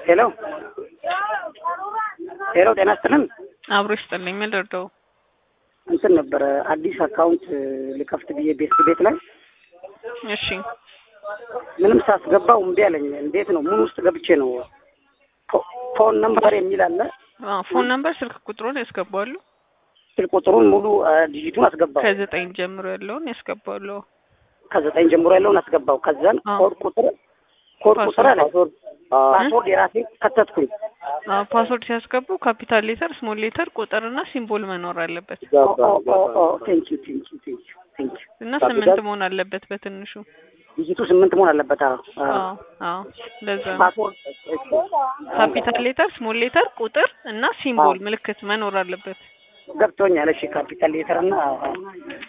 ሄሎ ሄሎ፣ ጤና ይስጥልን። አብሮ ይስጥልኝ። ምን ልርዳው? እንትን ነበረ አዲስ አካውንት ልከፍት ብዬ ቤት ቤት ላይ እሺ ምንም ሳስገባው እምቢ አለኝ። እንዴት ነው? ምን ውስጥ ገብቼ ነው? ፎ- ፎን ነምበር የሚል አለ። አዎ፣ ፎን ነምበር፣ ስልክ ቁጥሩን ያስገባሉ። ስልክ ቁጥሩን ሙሉ አ፣ ዲጂቱን አስገባው። ከዘጠኝ ጀምሮ ያለውን ያስገባሉ። ከዘጠኝ ጀምሮ ያለውን አስገባው። ከዛን አዎ። ኮድ ቁጥር ኮድ ቁጥር አለ። ፓስወርድ ፓስወርድ የራሴ ከተትኩኝ። አዎ፣ ፓስወርድ ሲያስገቡ ካፒታል ሌተር፣ ስሞል ሌተር፣ ቁጥርና ሲምቦል መኖር አለበት ቴንክ ዩ ቴንክ ዩ ቴንክ ዩ ቴንክ ዩ። እና ካፒታል? ስምንት መሆን አለበት በትንሹ። ዲጂቱ ስምንት መሆን አለበት። አዎ አዎ። አዎ አዎ፣ ለዛ ነው። ፓስወርድ ካፒታል ሌተር፣ ስሞል ሌተር፣ ቁጥር እና ሲምቦል ምልክት መኖር አለበት። ገብቶኛል። እሺ ካፒታል ሌተር እና